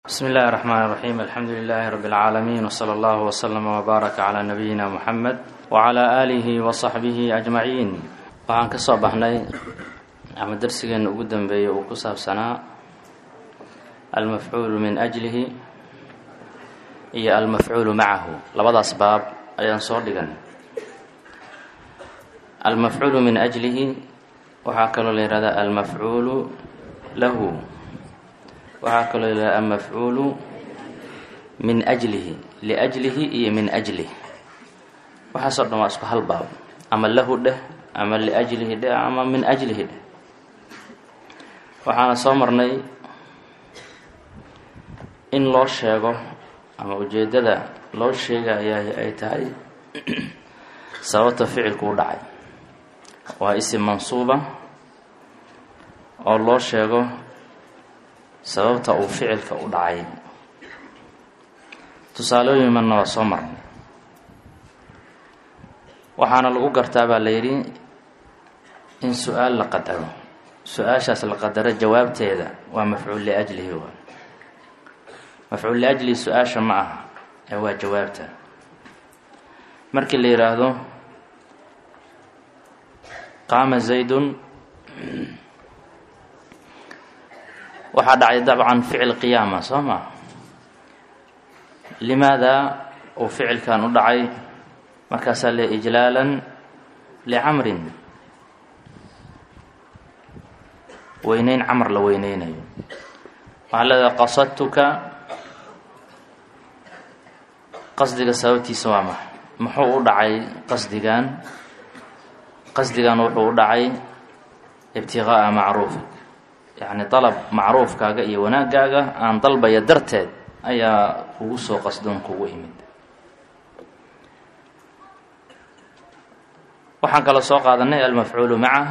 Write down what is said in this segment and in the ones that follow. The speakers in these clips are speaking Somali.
bsmi اllahi الرحmn الرaxيm alxamdu لlh rb العaalamiin wslى اllah wslm wbaarak عlى nabiyina mxamed wعlى آlih وصaxbih أجmaعiin waxaan ka soo baxnay ama darsigeena ugu dambeeyay uu ku saabsanaa almafcuulu min أjlihi iyo almafcuulu macahu labadaas baab ayaan soo dhigan almafcuulu min أjlihi waxaa kaloo la yihahdaa almafcuulu lahu waxaa kaloo yidhaha almafcuulu min ajlihi liajlihi iyo min ajlih waxaasoo dhan waa isku hal baab ama lahu dheh ama liajlihi dheh ama min ajlihi dheh waxaana soo marnay in loo sheego ama ujeeddada loo sheegayaa ay tahay sababta ficilku u dhacay waa isim mansuuba oo loo sheego sababta uu ficilka u dhacay tusaalooyin manna waa soo marnay waxaana lagu gartaa baa la yidhi in su-aal la qadaro su-aashaas la qadaro jawaabteeda waa mafcuul liajlihi waa mafcuul liajlihi su-aasha ma aha ee waa jawaabta markii la yidhaahdo qaama zaydun waxaa dhacay dabcan ficil qiyaama soo maa limaada uu ficilkan u dhacay markaasaa le ijlaalan licamrin weyneyn camar la weyneynayo waxaa leedahay qasadtuka qasdiga sababtiisa waa maxa muxuu u dhacay qasdigan qasdigan wuxuu u dhacay ibtiqaa'a macruufi yacni dalab macruufkaaga iyo wanaagaaga aan dalbaya darteed ayaa kugu soo qasdoon kugu imid waxaan kaloo soo qaadanay almafcuulu maca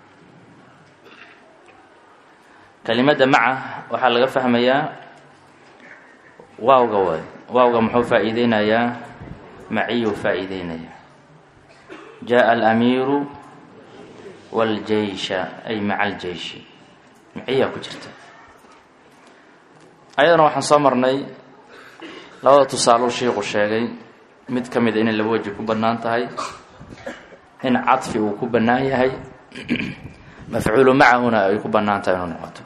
kelimadda maca waxaa laga fahmayaa waawga waay waawga muxuu faa-iideynayaa maciyuu faa-iideynaya jaa alamiiru wاljeysha ay maca aljeyshi maciyaa ku jirta ayadana waxaan soo marnay labada tusaalou shiiku sheegay mid ka mida inay laba weji ku bannaan tahay in cadfi uu ku bannaan yahay mafcuulu macahuna ay ku bannaan tahay inuu noqoto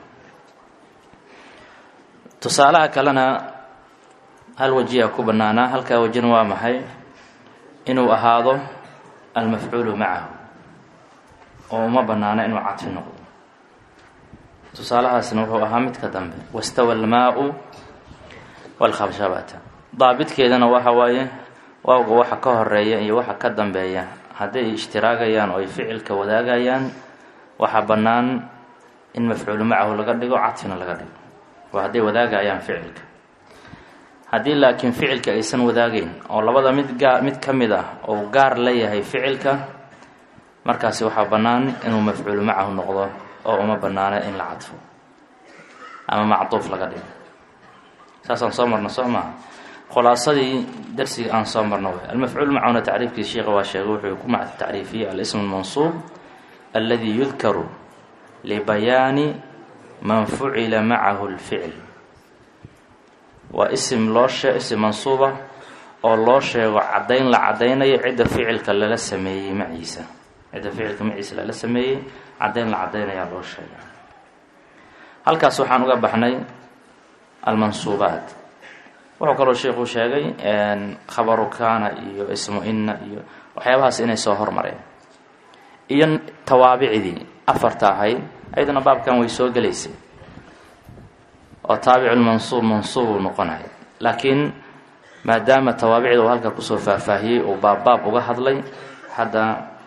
tusaalaha kalena hal wajiyaa ku bannaanaa halkaa wajina waa maxay inuu ahaado almafcuulu macahu oo uma bannaana inuu cadfi noqdo tusaalahaasna wuxuu ahaa midka dambe wastawa almaa-u walkhabshabata daabidkeedana waxa waaye waawga waxa ka horeeya iyo waxa ka dambeeya hadday ishtiraagayaan oo ay ficilka wadaagayaan waxaa bannaan in mafcuulu macahu laga dhigo cadfina laga dhigo waa hadday wadaagayaan ficilka haddii laakiin ficilka aysan wadaagayn oo labada mid gaa mid ka mid ah oo gaar la yahay ficilka markaasi waxaa bannaan inuu mafcuulu macahu noqdo oo uma bannaana in la cadfo ama macduuf laga dhigo saasaan soo marno soo maaha khulaasadii darsiga aan soo marno way almafcuul macuna tacriifkii sheikha waa sheegay wuxuu ku mac tacriifiyey alism almansuub aladi yudkaru libayaani man fucila macahu lficl waa isim loo shee isim mansuuba oo loo sheego caddayn la caddaynayo cidda ficilka lala sameeyey maciisa cidda ficilka maciisa lala sameeyey caddayn la caddaynayaa loo sheegay halkaas waxaan uga baxnay almansuubaat wuxuu kaloo sheikuu sheegay khabaru kaana iyo ismu inna iyo waxyaabahaas inay soo hormareen iyo tawaabicdii afarta ahayd ayadana baabkan way soo gelaysay oo taabiculmansuub mansuub uu noqonaya laakiin maadaama tawaabicda uu halka kusoo faahfaahiyey uu baabbaab uga hadlay hadda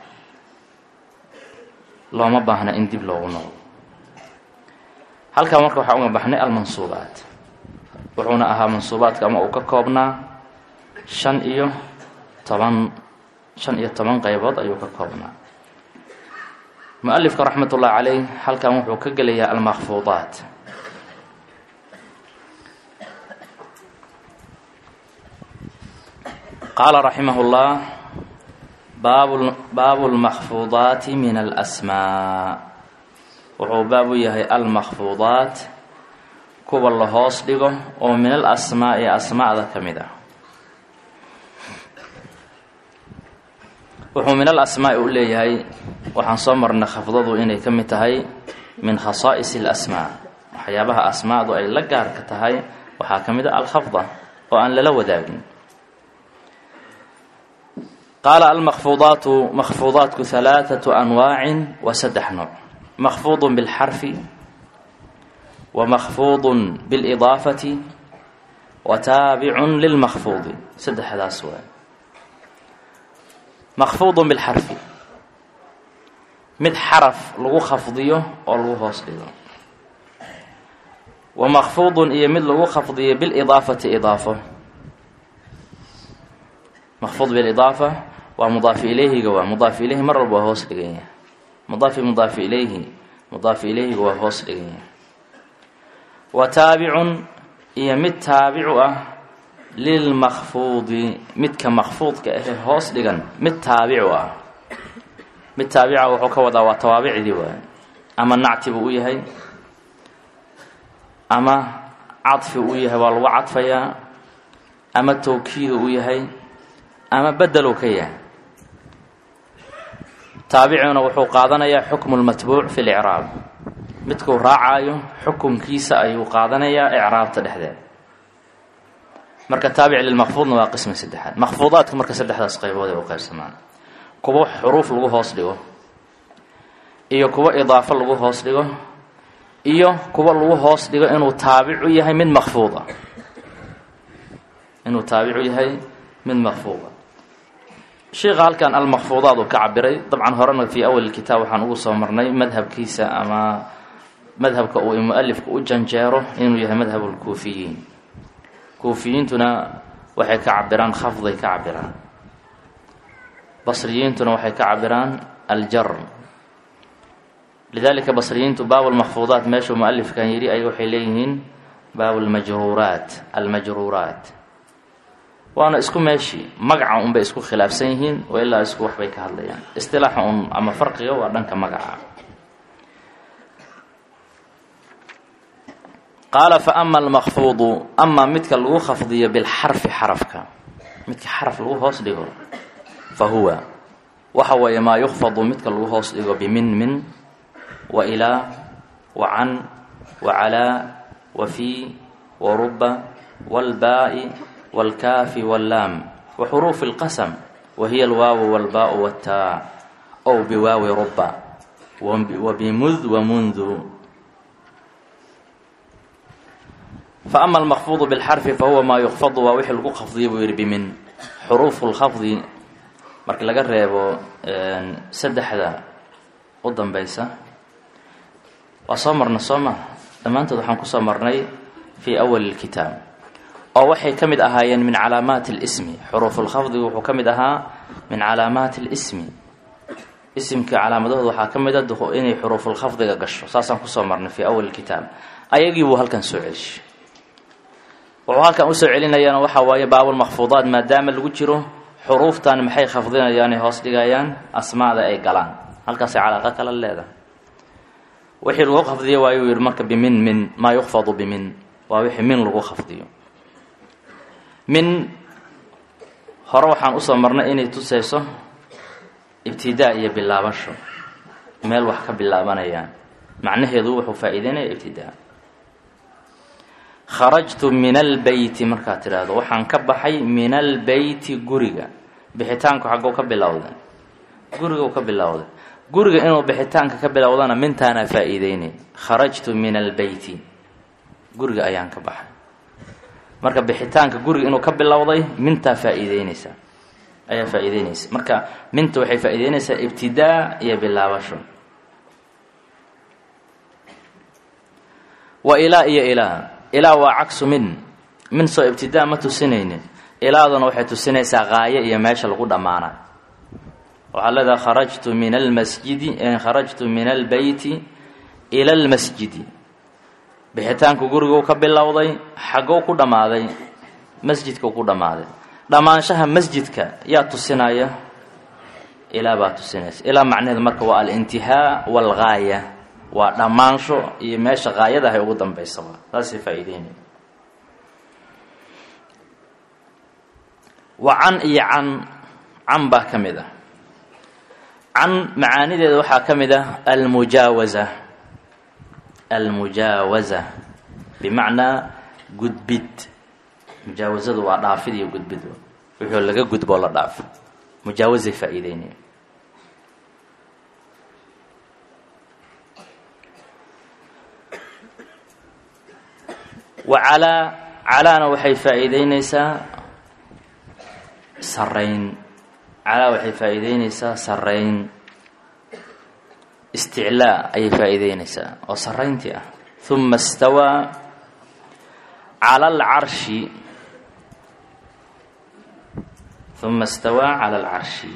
looma baahna in dib loogu noqdo halkaa marka waxaa uga baxnay almansuubaat wuxuuna ahaa mansuubaadka ama uu ka koobnaa shan iyo toban shan iyo toban qeybood ayuu ka koobnaa mu-alifka raxmat ullahi caleyh halkan wuxuu ka gelayaa almakfuudaat qaala raximah llah baabu lmakfuudaati min alasmaa wuxuu baab u yahay almakfuudaat kuwa la hoos dhigo oo min al asmaa'i asmaa'da ka mid ah wuxuu min al asmaa'i u leeyahay waxaan soo marnay khafdadu inay ka mid tahay min khasaa'is alasmaa waxyaabaha asmaadu ay la gaarka tahay waxaa ka mid a alkhafda oo aan lala wadaagin qaala almakfuudaatu makfuudaatku halaaثatu anwaacin wa saddex nooc makfuudu bilxarfi wa makfuudu bilidaafati wa taabicun lilmakfuudi saddexdaas waay makfuudu bilxarfi mid xaraf lagu khafdiyo oo lagu hoos dhigo wa makfuudun iyo mid lagu khafdiyo bilidaafati idaafo makfuud bilidaafa waa mudaafi ilayhiga waa mudaafi ilayhi mar walba waa hoos dhigan yahay mudaafi mudaafi ilayhi mudaafi ilayhiga waa hoos dhigan yahay wa taabicun iyo mid taabicu ah lilmakfuudi midka makfuudka ahee hoos dhigan mid taabicu ah mid taabica wuxuu ka wadaa waa tawaabicdii waay ama nacti buu u yahay ama cadfi u yahay waa lagu cadfayaa ama tawkiidu u yahay ama bedeluu ka yahay taabicuna wuxuu qaadanayaa xukmu lmatbuuc fi licraab midkuu raacaayo xukunkiisa ayuu qaadanayaa icraabta dhexdeeda marka taabic lilmakfuudna waa qismi saddexaad makfuudaadka marka saddexdaas qaybood ay u qaybsamaan kuwa xuruuf lagu hoos dhigo iyo kuwa idaafo lagu hoos dhigo iyo kuwa lagu hoos dhigo inuu taabicu yahay mid makfuuda inuu taabicu yahay mid makfuuda sheikha halkan almakfuudaad uu ka cabiray dabcan horena fii awal kitaab waxaan ugu soo marnay madhabkiisa ama madhabka uu mualifku u janjeero inuu yahay madhab lkuufiyiin kuufiyiintuna waxay ka cabiraan khafday ka cabiraan basriyiintuna waxay ka cabiraan aljar lidalika basriyiintu baab lmakfuudaat meeshuu mualifkan yidhi ay waxay leeyihiin baab lmajruuraat almajruuraat waana isku meeshii magaca unbay isku khilaafsan yihiin oo ilaa isku waxbay ka hadlayaan istilaaxa un ama farqiga waa dhanka magaca qaala fa ama almakfuudu amaa midka lagu khafdiyo bilxarfi xarafka midka xaraf lagu hoos dhigo fa huwa waxa weeye maa yukfadu midka lagu hoos dhigo bimin min wa ilaa wa can wa calaa wa fii wa ruba waalbaa'i wاlkaafi wاllaam wa xuruufi اlqasm wa hiya alwaawu wاlbaau wاtaa ow biwaawi ruba wa bimud wa mundu faama almakfuudu bilxarfi fahuwa maa yukfadu waa wixii lagu khafdiya buu yihi bimin xuruufu lkhafdi marka laga reebo saddexda u danbeysa waa soo marna soo ma dhammaantood waxaan kusoo marnay fii awali اlkitaab oo waxay ka mid ahaayeen min calaamaati اlismi xuruufulkhafdigu wuxuu ka mid ahaa min calaamaati اlismi isimka calaamadahooda waxaa ka mid a inay xuruufulkhafdiga gasho saasaan kusoo marnay fii awali kitaab ayagii buu halkan soo celish wuxuu halkan usoo celinayaana waxaa waaye baabulmakfuudaat maadaama lagu jiro xuruuftan maxay khafdinayaanay hoos dhigayaan asmaada ay galaan halkaasay calaaqa kala leedahay wixii lagu khafdiyo waayuu yihi marka bimin min maa yukfadu bimin waa wixii min lagu khafdiyo min hore waxaan usoo marnay inay tusayso ibtidaa iyo bilaabasho meel wax ka bilaabanayaan macnaheedu wuxuu faa-iideynaya ibtidaa kharajtu min albeyti markaad tidhaahdo waxaan ka baxay min albeyti guriga bixitaanku xaggou ka bilowday gurigau ka bilowday guriga inuu bixitaanka ka bilowdana mintaanaa faa-iideynay kharajtu min albeyti guriga ayaan ka baxay marka bixitaanka guriga inuu ka bilowday mintaa faa-iideyneysa ayaa faa-iideyneysa marka minta waxay faa-iideyneysaa ibtidaa iyo bilaabasho wa ilaa iyo ilaa ilaa waa cagsu min min soo ibtidaa ma tusinaynin ilaaduna waxay tusinaysaa qaayo iyo meesha lagu dhammaana waxaa leedaha kharajtu min almasjidi kharajtu min albeyti ila almasjidi bixitaanku guriguu ka bilowday xaggou ku dhammaaday masjidkau ku dhammaaday dhammaanshaha masjidka yaa tusinaya ilaa baa tusinaysa ilaa macnaheedu marka waa alintihaa waalgaaya waa dhammaansho iyo meesha qaayadahay ugu dambaysaba taasay faa-iideynaya wa can iyo can can baa ka mid ah can macaanideeda waxaa ka mid ah almujaawaza almujaawaza bimacnaa gudbid mujaawazadu waa dhaafid iyo gudbid wuxuu laga gudboo la dhaafo mujaawazay faa-iideynaya wa calaa calaana waxay faa-iideyneysaa sarayn calaa waxay faa-iideyneysaa sarayn isticlaa ayay faa-iideyneysaa oo sarayntii ah huma istawaa cala alcarshi huma istawaa cala alcarshi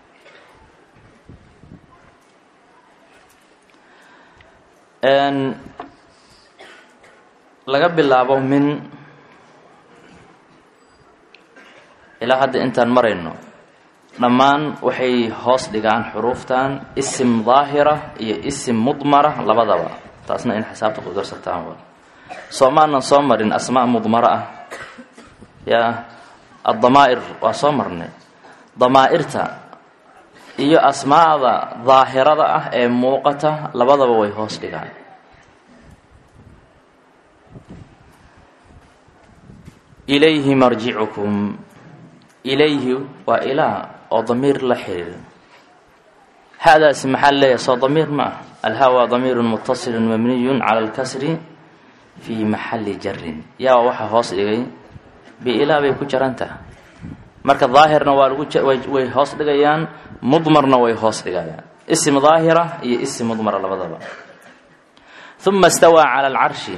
laga bilaabo min ilaa hadda intaan marayno dhammaan waxay hoos dhigaan xuruuftan isim daahira iyo isim mudmara labadaba taasna in xisaabta ku darsataan wa soo maanan soo marin asmaa mudmara ah yaa addamaa'ir waa soo marnay damaa-irta iyo asmaada daahirada ah ee muuqata labadaba way hoos dhigaan ilayhi marjicukum ilayhi waa ilaa oo damiir la xiriir haadaasi maxaa leeyahay soo damiir ma ah alhaa waa damiirun mutasilun mabniyun cala alkasri fii maxalli jarin yaa waxaa hoos dhigay biilaa bay ku jaran taha marka daahirna waa lagu way hoos dhigayaan mudmarna way hoos dhigayaan isim daahira iyo isim mudmara labadaba uma istawaa cala alcarshi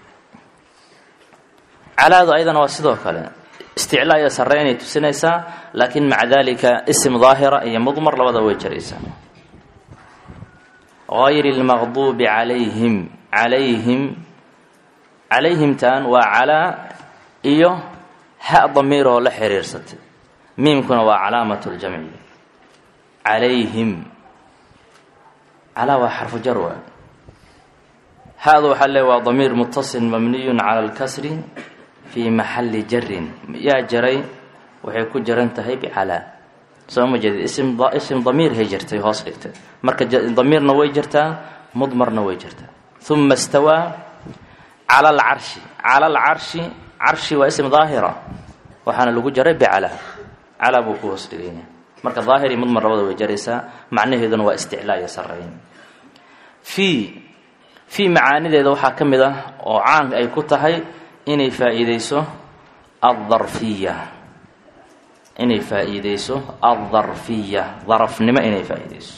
calaadu ayadana waa sidoo kale isticlaa iyo sarreynay tusinaysaa laakiin maca dalika isim daahira iyo mudmar labadaba way jaraysaa gayri اlmaqduubi calayhim calayhim calayhimtan waa calaa iyo ha damiir oo la xiriirsatay miimkuna waa calaamat ljamci calayhim calaa waa xarfu jar waa haada waxaa le waa damiir mutasil mabniyun cala alkasri fii maxalli jarin yaa jaray waxay ku jaran tahay bicalaa soo ma jeedid isim isim damiirhay jirtay hoos dhigtay marka damiirna way jirtaa mudmarna way jirtaa uma istawaa cala alcarshi cala alcarshi carshi waa ism daahira waxaana lagu jaray bicalaa calaa buu ku hoos dhigaya marka daahir iyo mudmar labada way jaraysaa macnaheeduna waa isticlaa iyo sarayn fii fii macaanideeda waxaa ka mid ah oo caanka ay ku tahay inay faa-iideyso aldarfiya inay faa-iideyso aldarfiya darafnimo inay faa-iideyso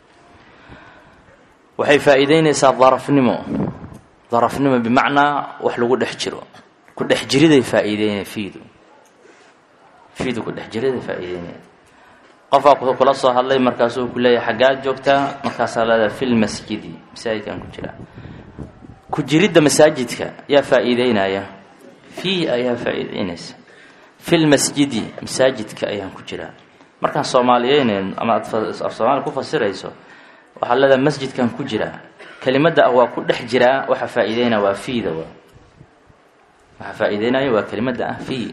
waxay faa-iideyneysaa darafnimo darafnimo bimacnaa wax lagu dhex jiro ku dhex jiriday faa-iideynaya fiidu fiidu ku dhex jiriday faa-iideynaya qofaa kula soo hadlay markaasuu ku leeyahay xaggaad joogtaa markaasaa leedahay fi lmasjidi masaajidkan ku jiraa ku jiridda masaajidka yaa faa-iideynaya fii ayaa faa-iideynaysa fi lmasjidi masaajidka ayaan ku jiraa markaan soomaaliyeyneyn ama aad af soomaaliya ku fasirayso waxaad leedahay masjidkan ku jiraa kelimadda ah waa ku dhex jiraa waxa faa-iideynaya waa fiida waa waxa faa-iideynaya waa kelimadda ah fii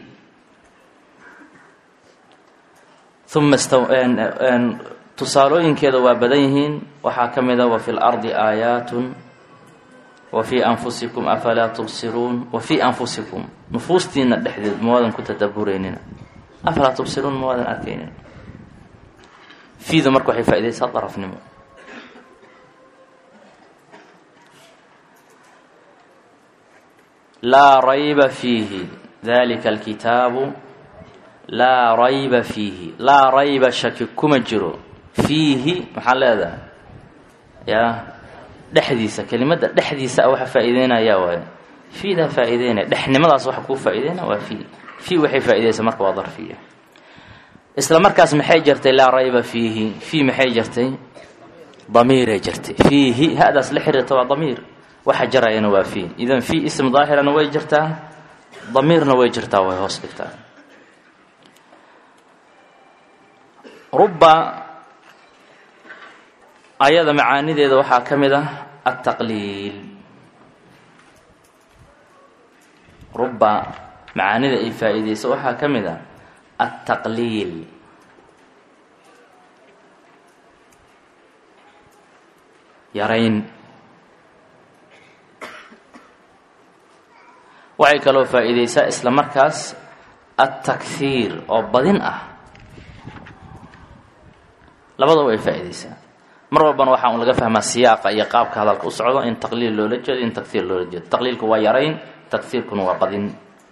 uma tusaalooyinkeeda waa badan yihiin waxaa ka mid a wa fi lardi aayaatun wa fii anfusikum afalaa tubsiruun wa fii anfusikum nufuustiina dhexdeed mawaadan ku tadabureynina afalaa tubsiruun mawaadan arkaynin fiida marka waxay faa-ideysaa darafnimo laa rayba fiihi dalika alkitaabu laa rayba fiihi laa rayba shaki kuma jiro fiihi maxaa leedahay yaa dhexdiisa kelimadda dhexdiisa a waxa faa-iideynaya waayo fiidaa faa-iideynaya dhexnimadaas waxa kuu faa-iideynaya waa fii fii waxay faa-ideysaa marka waa darfiya isla markaas maxay jirtay laa rayba fiihi fii maxay jirtay damiiray jirtay fiihi hadaas la xiriirta waa damiir waxa jarayana waa fii idan fii ism daahirana way jirtaa damiirna way jirtaa way hoos dhigtaa ruba ayada macaanideeda waxaa ka mid ah altaqliil ruba macaanida ay faa-iideyso waxaa ka mid a altaqliil yarayn waxay kaloo faa-iideysaa isla markaas altakhiir oo badin ah labadaba way faa-iideysaa mar walbana waxaa un laga fahmaa siyaaqa iyo qaabka hadalka u socdo in taqliil loola jeedo in takhiir loola jeedo taqliilku waa yarayn takhiirkuna waa badin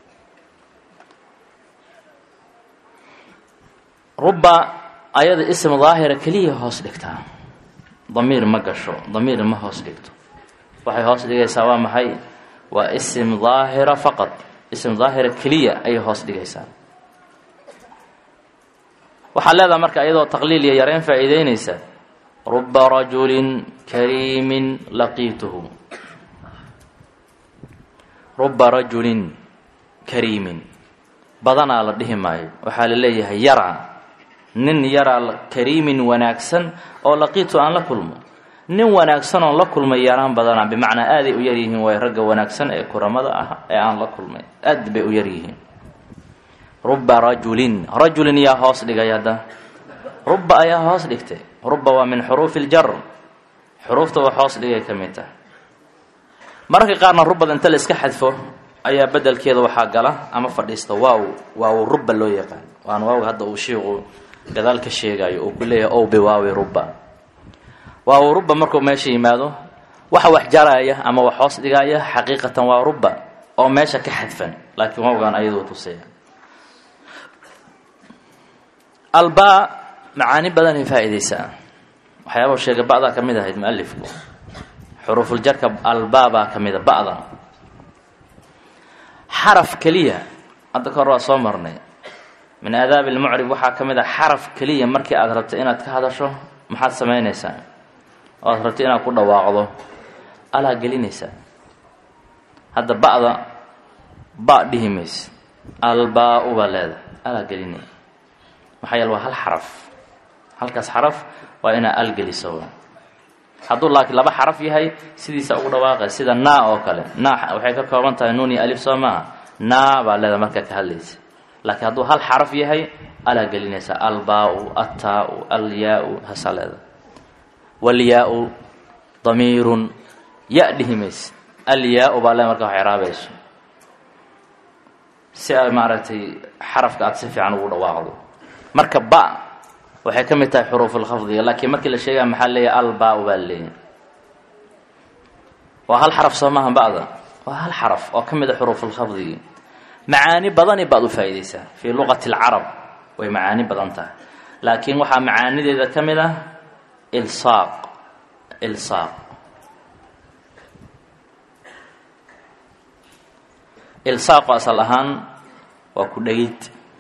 ruba ayada ism daahira keliya hoos dhigtaa damiir ma gasho damiir ma hoos dhigto waxay hoos dhigaysaa waa maxay waa ism daahira faqad ism daahira keliya ayay hoos dhigaysaa waxaad leedaha marka iyadoo taqliil iyo yareyn faa-iideynaysa ruba rajulin kariimin laqiituhu ruba rajulin kariimin badanaa la dhihi maayo waxaa la leeyahay yaraa nin yaraa kariimin wanaagsan oo laqiitu aan la kulmo nin wanaagsan oon la kulmay yaraan badanaa bimacnaa aaday u yaryihiin waay ragga wanaagsan ee kuramada ah ee aan la kulmay aad bay u yaryihiin ruba rajulin rajulin yaa hoos dhigay hadda ruba ayaa hoos dhigtay ruba waa min xuruufi ljar xuruufta wax hoos dhigay ka mid tahay mararka qaarna rubada inta la iska xadfo ayaa bedelkeeda waxaa gala ama fadhiista waaw waaw ruba loo yaqaan waana waawga hadda uu shiiqu gadaal ka sheegayo uu ku leeyahay ow biwaawi ruba waaw ruba markuu meesha yimaado waxa wax jaraya ama wax hoos dhigaya xaqiiqatan waa ruba oo meesha ka xadfan laakiin waawgaan ayaduu tusaya albaa macaani badanay faa-iideysaa waxyaaba sheega ba'daa ka mid ahayd mualifku xuruufuljarka albaa baa ka mida ba'da xaraf keliya hadda ka hor waa soo marnay min aadaabi ilmucrib waxaa ka mid a xaraf keliya markii aada rabto inaad ka hadasho maxaad samaynaysaa oo aad rabto inaad ku dhawaaqdo alaa gelinaysaa hadda ba'da ba dhihi mayse albaa-u baa leedahay alaa gelinay maxaa yeele waa hal xaraf halkaas xaraf waa inaa al geliso hadduu laakiin laba xaraf yahay sidiisa ugu dhawaaqay sida naa oo kale naa waxay ka kooban tahay nuun iyo alif soo maaha naa baa leedahay markaa ka hadlaysa laakiin hadduu hal xaraf yahay alaa gelinaysa albaa-u ataa-u alyaa-u hasaa leedahay walyaa-u damiirun ya dhihi mayse alyaa-u baa leeda markaa wax iraabayso si ay maaragtay xarafka aada si fiican ugu dhawaaqdo marka ba waxay ka mid tahay xuruufulkhafdiga laakiin markii la sheegaya maxaa leeyahay albaa-u baa leeyahay waa hal xaraf soo maaha ba'da waa hal xaraf oo ka mid a xuruufulkhafdigi macaani badani baad u faa-ideysaa fii luqati alcarab way macaani badan tahay laakiin waxaa macaanideeda ka mid ah ilsaaq ilsaaq ilsaaqu asal ahaan waa ku dhegid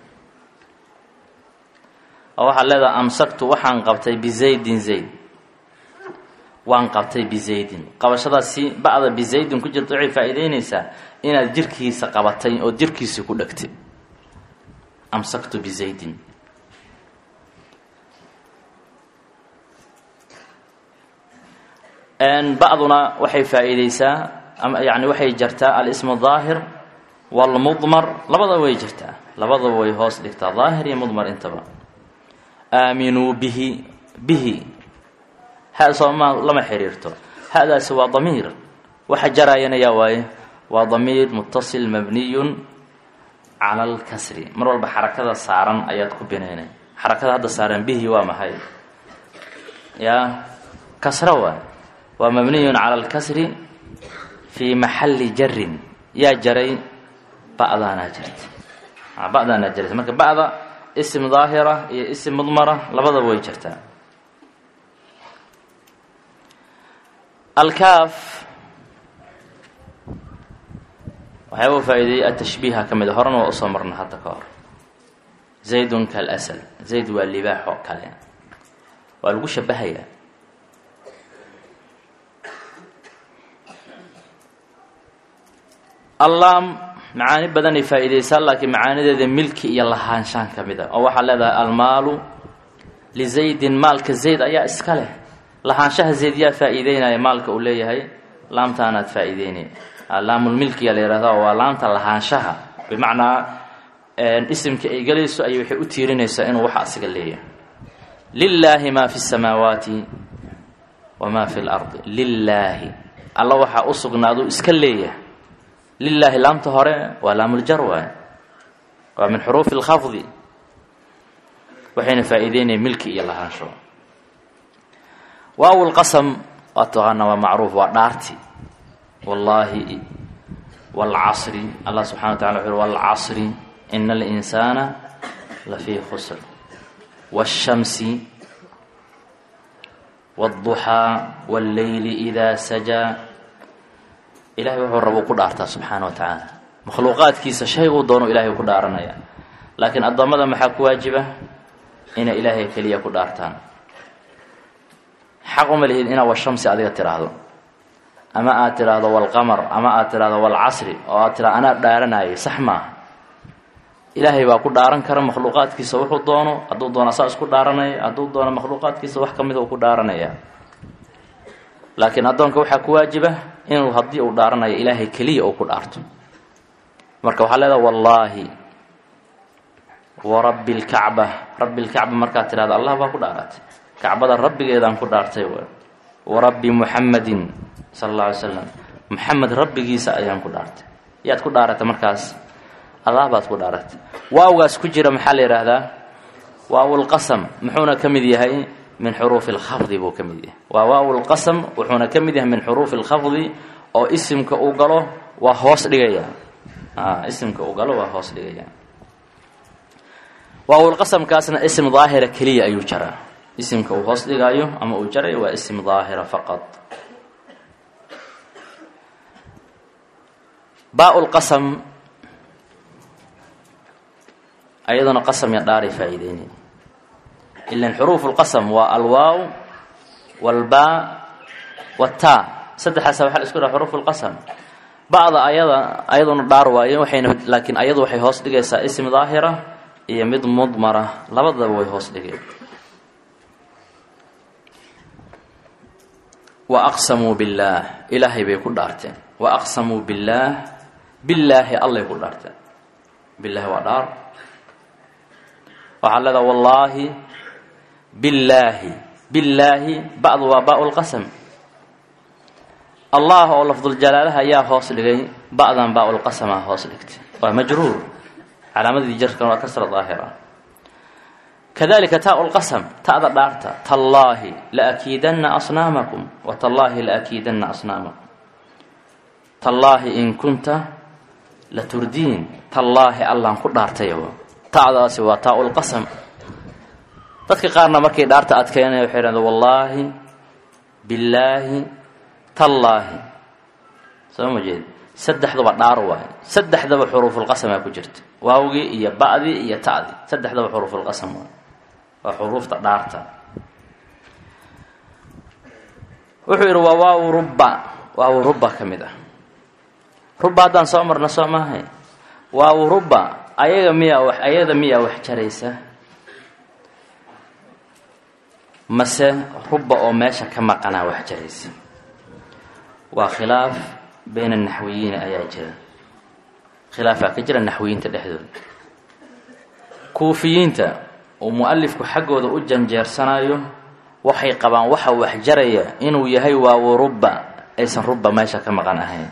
oo waxaad leedaha amsaktu waxaan qabtay bizaydin zayd waan qabtay bizaydin qabashadaasi ba'da bizaydin ku jirta waxay faa-iideyneysaa inaad jirkiisa qabatay oo jirkiisa ku dhegtay amsaktu bizaydin ba'duna waxay faa-iideysaa ama yani waxay jartaa alismu daahir walmudmar labadaba way jirtaa labadaba way hoos dhigtaa daahir iyo mudmar intaba aaminuu bihi bihi ha sooma lama xiriirto hadaasi waa damiir waxa jaraayana yaa waaye waa damiir mutasil mabniyun cala alkasri mar walba xarakada saaran ayaad ku binaynay xarakada hadda saaran bihi waa maxay yaa kasra waay waa mabniyun cala alkasri fii maxalli jarin yaa jaray ba'daanaa jirta ba'daanaa jirta marka ba'da ism daahira iyo ism mudmara labadaba way jirtaa alkaaf waxyaaba faa-iideeyey atashbiiha ka mid a horena waa usoo marna hadda ka hor zaydun kalasal zayd waa libaax oo kale waa lagu shabahayaa allaam macaani badanay faa-iideysaa laakiin macaanideeda milki iyo lahaanshaan ka mid a oo waxaad leedahay almaalu lizaydin maalka zayd ayaa iska leh lahaanshaha zeedyaa faa-iideynaya maalka uu leeyahay laamtaanaad faa-iideynay laamulmilkiya la yihahda waa laamta lahaanshaha bimacnaa isimka ay gelayso ayay waxay u tiirinaysaa inuu waxa asiga leeyahay lilaahi maa fi samaawaati wamaa fi lardi lilaahi alla waxaa u sugnaaduu iska leeyahay lilaahi laamta hore waa laamuljar waay waa min xuruufi اlkhafdi waxayna faa-iideynaya milki iyo lahaansho waaw lqasam waa taqaana waa macruuf waa dhaarti wallaahi wاlcasri allah subxana wa tacala wuxu wاlcasri ina اlinsaana lafii khusr wالshamsi wالضuxaa wاlleyli إida sajaa ilahay wuxuu rabo ku dhaartaa subxaana wa tacaala makhluuqaadkiisa shayguu doono ilahay ku dhaaranaya laakiin addoommada maxaa ku waajiba inay ilaahay keliya ku dhaartaan xaq uma lihid inaad washamsi adiga tiraahdo ama aad tiraahdo walqamar ama aad tiraahdo walcasri oo aad tiraado anaa dhaaranayay sax maaha ilaahay baa ku dhaaran kara makhluuqaadkiisa wuxuu doono hadduu doono asaa isku dhaaranaya hadduu doono makhluuqaadkiisa wax ka mida uu ku dhaaranaya laakiin addoonka waxaa ku waajiba inuu haddii uu dhaaranayo ilaahay keliya uu ku dhaarto marka waxaa leedaha wallaahi warabbi lkacba rabbi lkacba markaad tirahdo allah baa ku dhaaratay kacbada rabbigeedaan ku dhaartay warabbi muxamadin sala alla alay slam muxamed rabbigiisa ayaan ku dhaartay yaad ku dhaaratay markaas allah baad ku dhaaratay waawgaas ku jira maxaa la yidhaahdaa waawulqasam muxuuna ka mid yahay min xuruufi lkhafdi buu ka mid yahay waa waawulqasam wuxuuna ka mid yahay min xuruufi lkhafdi oo isimka uu galo waa hoos dhigaya isimka uu galo waa hoos dhigaya waawulqasamkaasna ism daahira keliya ayuu jaraa isimka uu hoos dhigaayo ama uu jarayo waa ism daahira faqad baa-ulqasam ayaduna qasam ya dhaaray faa-iideynay ilan xuruufu lqasam waa alwaaw walbaa wataa saddexaasa waxaa la isku dhaha xuruufu lqasam ba'da ayada ayaduna dhaar waaye waxayna laakiin ayadu waxay hoos dhigaysaa ism daahira iyo mid mudmara labadaba way hoos dhigeen wa aqsamuu billaah ilaahay bay ku dhaarteen wa aqsamuu billaah billaahi allay ku dhaarteen billaahi waa dhaar waxaa leedaha wallaahi billaahi billaahi ba'du waa baa lqasam allah oo lafduljalaalaha ayaa hoos dhigay ba'dan baa lqasama hoos dhigtay waa majruur calaamadii jarkan waa kasra daahira kadalika taa lqasam ta'da dhaarta tallaahi laakiidanna asnaamakum wa tallaahi laakiidanna asnaamakum tallaahi in kunta laturdiin tallaahi allaan ku dhaartay ta'daasi waa taa lqasam dadka qaarna markay dhaarta adkeynaya waxay dhahda wallaahi billaahi tallaahi soo ma jeed saddexduba dhaar waayo saddexdaba xuruufulqasamaa ku jirta waawgii iyo ba'dii iyo ta'dii saddexdaba xuruufulqasam waayo waa xuruufta dhaarta wuxuu yidhi waa waaw rubba waaw rubba ka mid ah rubba haddaan soo marna soo maahay waaw rubba ayaga miyaa wax ayada miyaa wax jaraysa mase rubba oo meesha ka maqanaa wax jaraysa waa khilaaf bayna naxwiyiina ayaa jira khilaafaa ka jira naxwiyiinta dhexdooda kuufiyiinta uu mu-alifku xaggooda u janjeersanayo waxay qabaan waxa wax jaraya inuu yahay waawo rubba aysan rubba meesha ka maqan ahayn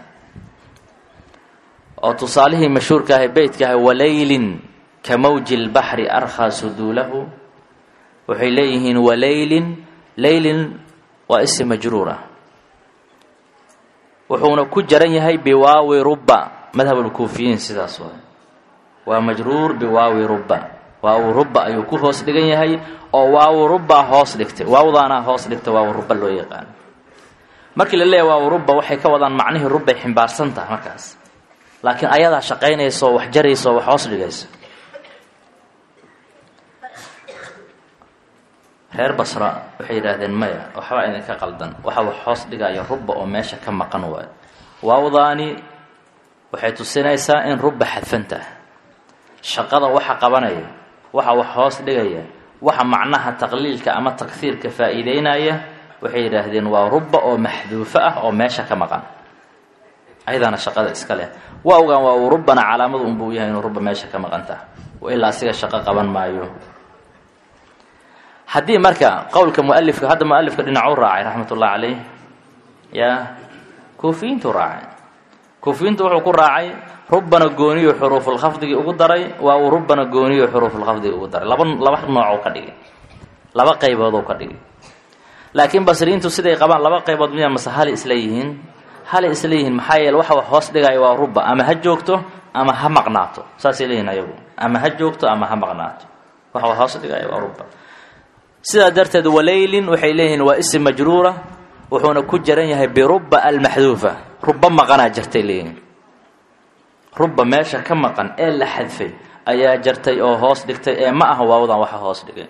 oo tusaalihii mashhuurka ahay beytka ahay walaylin ka mawji lbaxri arkhaa suduulahu waxay leeyihiin walaylin laylin waa isi majruur ah wuxuuna ku jaran yahay biwaawi rubba madhabulkuufiyiin sidaas waay waa majruur biwaawi rubba waawu rubba ayuu ku hoos dhigan yahay oo waawu rubba hoos dhigtay waawdaanaa hoos dhigta waawu rubba loo yaqaano markii la leeyahy waawu rubba waxay ka wadaan macnihii rubbay ximbaarsan tahay markaas laakiin ayadaa shaqaynaysa oo wax jaraysa oo wax hoos dhigaysa reer basra waxay yidhaahdeen maya waxbaa idinka qaldan waxa wax hoos dhigaya rubba oo meesha ka maqan waayo waawdaani waxay tusinaysaa in rubba xadfantah shaqada waxa qabanaya waxa wax hoos dhigaya waxa macnaha taqliilka ama takfiirka faa-iideynaya waxay yidhaahdeen waa ruba oo maxduufo ah oo meesha ka maqan ayadaana shaqada iska leh waawgan waa uu rubana calaamadu unbuu yahay inuu ruba meesha ka maqan taha ilaa asiga shaqo qaban maayo haddii marka qowlka mualifka hadda mualifka dhinacuu raacay raxmat ullahi caleyh ya kuufiyiintu raacay kuufiyiintu wuxuu ku raacay rubana gooniyo xuruufulkhafdigii ugu daray waa uu rubana gooniyo xuruufulkhafdigii ugu daray laba laba noocuu ka dhigay laba qaybooduu ka dhigay laakiin basriyiintu siday qabaan laba qaybood miya mase hali isla yihiin hali isla yihiin maxaa yeele waxa wax hoos dhigaya waa ruba ama ha joogto ama ha maqnaato saasay leeyihin ayagu ama ha joogto ama ha maqnaato waxa wax hoos dhigaya waa ruba sidaa darteed walaylin waxay leeyihiin waa isim majruura wuxuuna ku jaran yahay biruba almaxduufa ruba maqanaa jartay leeyihiin ruba meesha ka maqan ee la xadfay ayaa jartay oo hoos dhigtay ee ma aha waawadan waxa hoos dhigay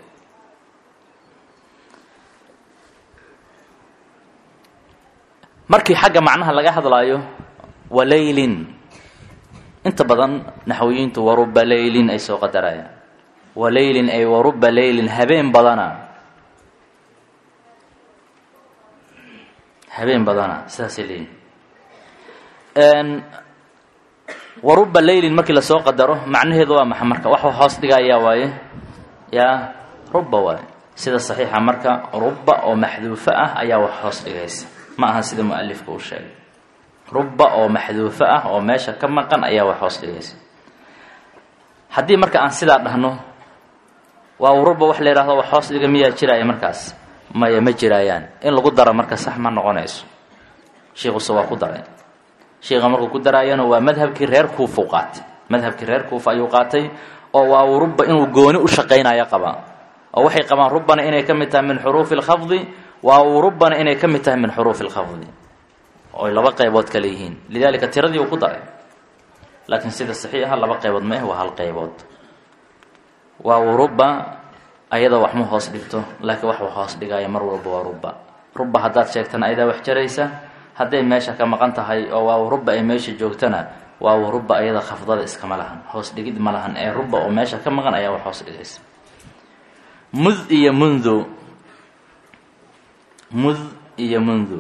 markii xagga macnaha laga hadlaayo walaylin inta badan naxwiyiintu waruba laylin ay soo qadarayaan walaylin ay waruba laylin habeen badana habeen badana sidaasay leeyihin waruba laylin markii lasoo qadaro macnaheedu waa maxa marka wax hoos dhigayaa waaye yaa ruba waaye sida saxiixa marka ruba oo maxduufo ah ayaa wax hoos dhigaysa ma aha sida mualifka uu sheegay ruba oo maxduufo ah oo meesha ka maqan ayaa wax hoos dhigaysa haddii marka aan sidaa dhahno waa ruba wax la yidhahdo wax hoos dhiga miyaa jiraya markaas maya ma jiraayaan in lagu daro marka sax ma noqonayso shiikhuse waa ku daray shiikha markuu ku daraayana waa madhabkii reer kuufau qaatay madhabkii reer kuufa ayuu qaatay oo waa ruba inuu gooni u shaqaynayo qabaa oo waxay qabaan rubana inay ka mid tahay min xuruufi lkhafdi waa uu rubana inay ka mid tahay min xuruufi lkhafdi oy laba qaybood kale yihiin lidaalika tiradii uu ku daray laakiin sida saxiixa laba qaybood ma ah waa hal qaybood waa uu ruba ayada wax ma hoos dhigto laakiin wax wax hoos dhigaayo mar walba waa ruba ruba haddaad sheegtana ayadaa wax jaraysa hadday meesha ka maqan tahay oo waa ruba ay meesha joogtana waa ruba ayada khafdada iskama lahan hoos dhigid ma lahan ee ruba oo meesha ka maqan ayaa wax hoos dhigaysa mud iyo mundu mud iyo mundu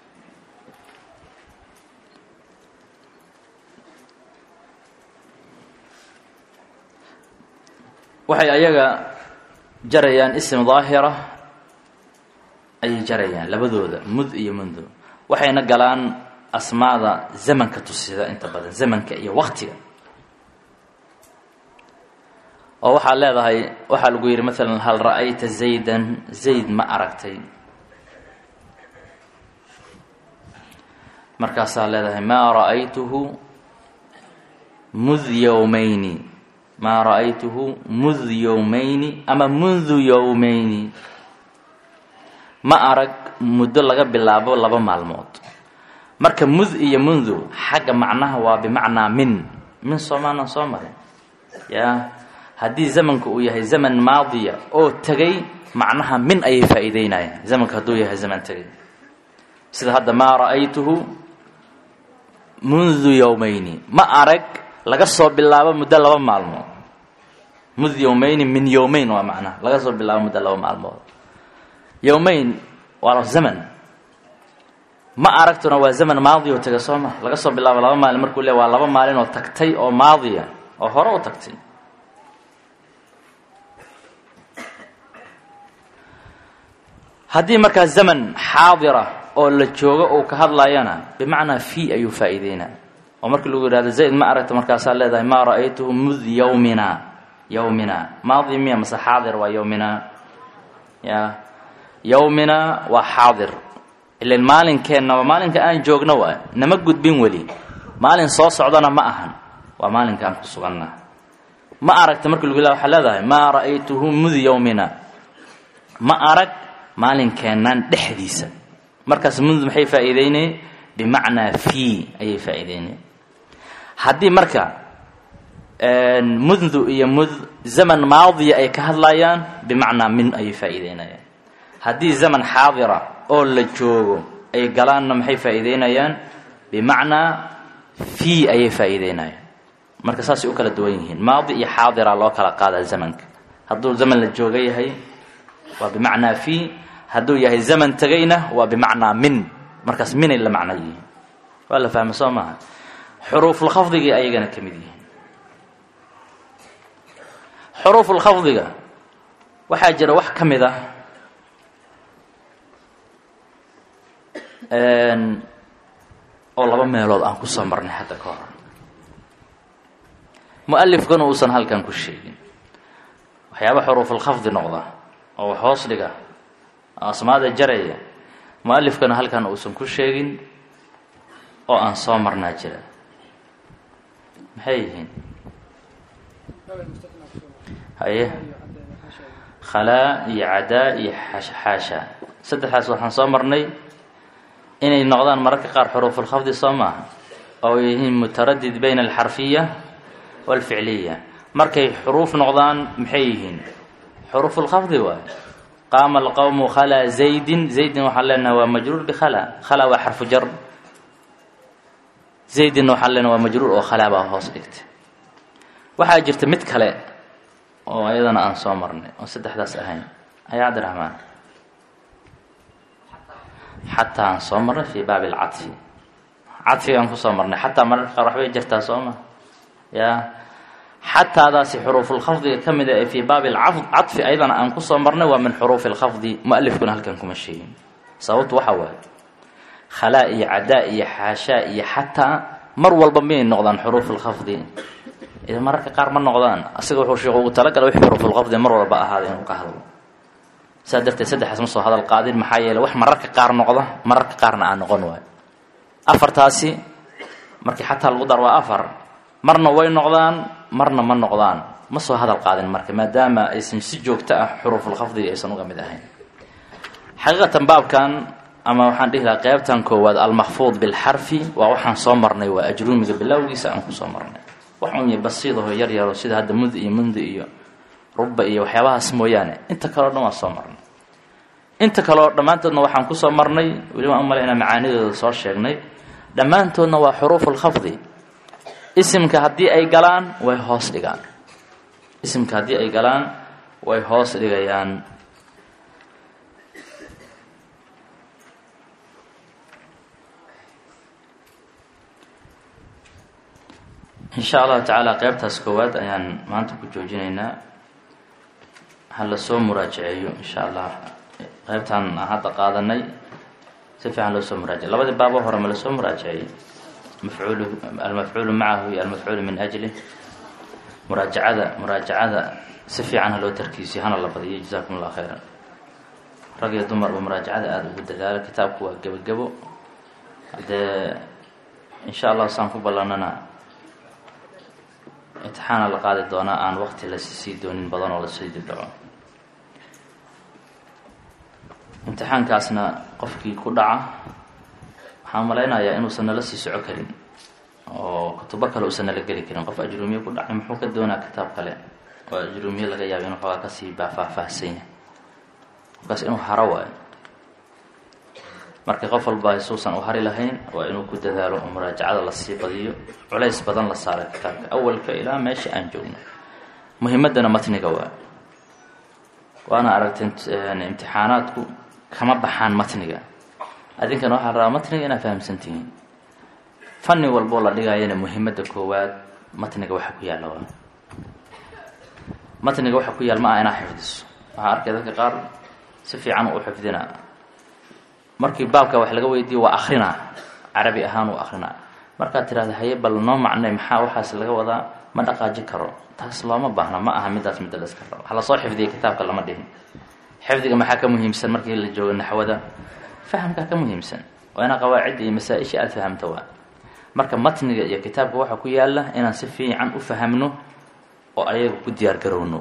waxay ayaga jarayaan ism daahira ayay jarayaan labadooda mud iyo mundu waxayna galaan asmaada zamanka tusida inta badan zamanka iyo waktiga oo waxaad leedahay waxaa lagu yidhi maalan hal ra'ayta zaydan zayd ma aragtay markaasaa leedahay maa ra'aytuhu mud yowmayni maa ra'aytuhu mud yowmayni ama mundu yowmayni ma arag muddo laga bilaabo laba maalmood marka mud iyo mundu xagga macnaha waa bimacnaa min min soomaanan soo marin yaa haddii zamanka uu yahay zaman maadiya oo tegay macnaha min ayay faa'iideynayaan zamanka hadduu yahay zaman tegay sida hadda maa ra'aytuhu mundu yowmayni ma arag laga soo bilaabo muddo laba maalmood mud yowmayni min yowmayn waa macnaha laga soo bilaabo muddo laba maalmood yowmayn waa zaman ma aragtuna waa zaman maadi oo tega soo ma laga soo bilaabo laba maalin markuu le waa laba maalin oo tagtay oo maadiya oo hore u tagtay haddii markaa zaman xaadira oo la joogo uu ka hadlayana bimacnaa fi ayuu faa'iideynaa oo markii lagu yidhahdo zayd ma aragta markaasaa leedahay maa ra'aytuhu mud yowmina yowmina maadi miya mase xaadir waa yowmina ya yowmina waa xaadir ilan maalinkeenna maalinka aan joogno waa nama gudbin weli maalin soo socdana ma ahan waa maalinka aan ku suganna ma aragta markii lagu yihahdo waxaa leedahay maa ra'aytuhu mud yowmina ma arag maalinkeennan dhexdiisa markaas mud maxay faa'iideynay bimacnaa fi ayay faa'iideynay haddii marka mundu iyo mud zaman maadiya ay ka hadlayaan bimacnaa min ayay faa'iideynayaan haddii zaman xaadira oo la joogo ay galaanna maxay faa'iideynayaan bimacnaa fi ayay faa'iideynayaan marka saasay u kala duwan yihiin maadi iyo xaadira loo kala qaadaa zamanka hadduu zaman la jooga yahay waa bimacnaa fi hadduu yahay zaman tegayna waa bimacnaa min markaas minay la macno yihiin waa la fahma soo maaha xuruufulkhafdigii ayagana ka mid yihiin xuruufulkhafdiga waxaa jira wax ka mid ah oo laba meelood aan kusoo marnay hadda ka hor mu-alifkuna uusan halkan ku sheegin waxyaaba xuruufulkhafdi noqda oo wax hoos dhiga oo asmaada jaraya mu-alifkana halkan uusan ku sheegin oo aan soo marnaa jira maxay yihiin haye khalaa iyo cadaa iyo xaasha saddexdaas waxaan soo marnay inay noqdaan mararka qaar xuruufulkhafdi soo maaha oo yihiin mutaradid bayna alxarfiya walficliya markay xuruuf noqdaan maxay yihiin xuruufulkhafdi waay qaama alqowmu khalaa zaydin zaydin waxaan leenahay waa majruur bikhala khala waa xarfu jar zaydinna waxaan leenahay waa majruur oo khalaa baa hoos dhigta waxaa jirta mid kale oo ayadana aan soo marnay oo saddexdaas ahayn ayaa cabdiraxmaan xataa aan soo marnay fii baabi alcadfi cadfigaan kusoo marnay xataa mararka qaar waxbay jirtaa soo ma ya xataadaasi xuruufulkhafdiga ka mid a ee fii baabi alcadfi ayadana aan kusoo marnay waa min xuruufi lkhafdi mu-alifkuna halkan kuma sheegin sababtu waxa waaye khalaa iyo cadaa iyo xaashaa iyo xataa mar walba miyay noqdaan xuruufulkhafdi ida mararka qaar ma noqdaan asiga wuxuu sheekhu ugu talagala wix xuruufulkhafdi mar walba ahaada inuu ka hadlo saa darteed saddexaas ma soo hadal qaadin maxaa yeele wax mararka qaar noqda mararka qaarna aan noqon waayo afartaasi markii xataa lagu dar waa afar marna way noqdaan marna ma noqdaan ma soo hadal qaadin marka maadaama aysan si joogto ah xuruufulkhafdiga aysan uga mid ahayn xaqiiqatan baabkan ama waxaan dhihi lahaa qeybtan koowaad almakfuud bilxarfi waa waxaan soo marnay waa ajruumiga bilowgiisa aan kusoo marnay wax un basiidaho yar yaro sida hadda mud iyo mundi iyo ruba iyo waxyaabahaas mooyaane inta kaleo dhan waa soo marnay inta kaleo dhammaantoodna waxaan kusoo marnay weli waan umalaynaa macaanidooda soo sheegnay dhammaantoodna waa xuruufulkhafdi isimka haddii ay galaan way hoos dhigaan isimka haddii ay galaan way hoos dhigayaan insha allahu tacaala qeybtaas koowaad ayaan maanta ku joojinaynaa ha la soo muraajaceeyo insha allah qeybtaan aan hadda qaadanay si fiican loo soo muraajace labadii baabo hore ma lasoo muraajaceeyey mafcuulu almafcuulu macahu iyo almafcuulu min ajlih muraajacada muraajacada si fiican ha loo tarkiisiyo hana la badiyo jazakum allah khayran rag iyo dumarba muraajacada aada ugu dadaalo kitaabku waa gebagebo haddee insha allah saan ku ballanana imtixaana la qaadi doonaa aan waqti lasii doonin badan oo lasii dibdhaco imtixaankaasna qofkii ku dhaca waxaan malaynayaa inuusan nala sii soco karin oo kutubo kale uusan nala geli karin qof ajruumiye ku dhacay muxuu ka doonaa kitaab kale oo ajruumiye laga yaabo inuu xoogaa kasii baafaahfaahsan yahay qofkaas inuu haro waayo marka qof walba isuusan u hari lahayn waa inuu ku dadaalo oo muraajacada lasii badiyo culays badan la saara kitaabka awalka ilaa meesha aan joogno muhimaddana matniga waa waana aragteen imtixaanaadku kama baxaan matniga adinkana waxaa rabaa matniga inaad fahamsan tihiin fanni walboo la dhigaayana muhimadda koowaad matniga waxa ku yaalla waa matniga waxa ku yaal ma ah inaa xifdiso waxaa arkay dadka qaar si fiican u xifdina markii baabka wax laga weydiiyo waa akrinaa carabi ahaan uu akrinaa markaad tirahda haye bal noo macnay maxaa waxaas laga wadaa ma dhaqaaji karo taas looma baahna ma aha midaas midda la iska rabo ha lasoo xifdiya kitaabka lama dhihin xifdiga maxaa ka muhiimsan markii la joogo naxwada fahamkaa ka muhiimsan waa inaa qawaacidda iyo masaa-isha aada fahamta waa marka matniga iyo kitaabka waxaa ku yaala inaan si fiican u fahamno oo ayaga ku diyaar garowno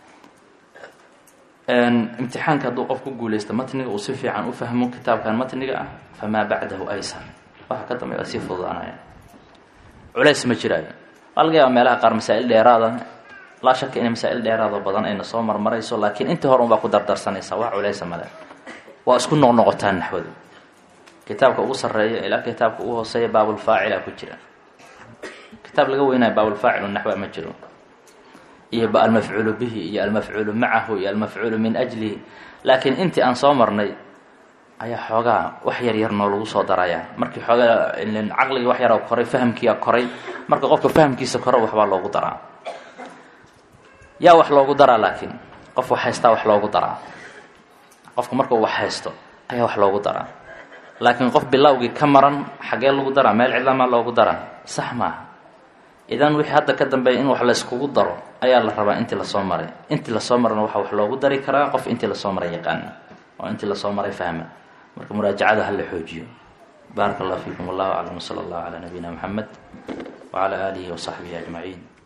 imtixaanka hadduu qof ku guuleysto matniga uu si fiican u fahmo kitaabkan matniga ah famaa bacdahu aysar waxa ka dambeya waa sii fududaanaya culays ma jiraayo waa laga yaaba meelaha qaar masaa-il dheeraada laa shaka inay masaa-il dheeraado badan ayna soo marmarayso laakiin intii hore un baa ku dardarsanaysaa wax culaysa male waa isku noqnoqotaan naxwadu kitaabka ugu sarreeya ilaa kitaabka ugu hooseeya baabulfaacila ku jira kitaab laga weynayo baabulfaacilu naxwa ma jiro iyo ba almafcuulu bihi iyo almafcuulu macahu iyo almafcuulu min ajlihi laakiin intii aan soo marnay ayaa xoogaa wax yar yar noo lagu soo darayaa markii xoogaa caqligii wax yaraa koray fahamkiia koray marka qofka fahamkiisa koro waxbaa loogu daraa yaa wax loogu daraa laakiin qof wax haystaa wax loogu daraa qofka markuu wax haysto ayaa wax loogu daraa laakiin qof bilowgii ka maran xaggee lagu daraa meel cidlamaa loogu daraa sax maaha idan wixii hadda ka dambeeya in wax layskugu daro ayaa la rabaa intii lasoo maray intii lasoo marana waxaa wax loogu dari karaa qof intii lasoo maray yaqaana oo intii lasoo maray fahma marka muraajacada hala xoojiyo baaraka allah fiikum wallahu aclam wsala allahu calaa nabiyina moxamed wacalaa aalihi wasaxbihi ajmaciin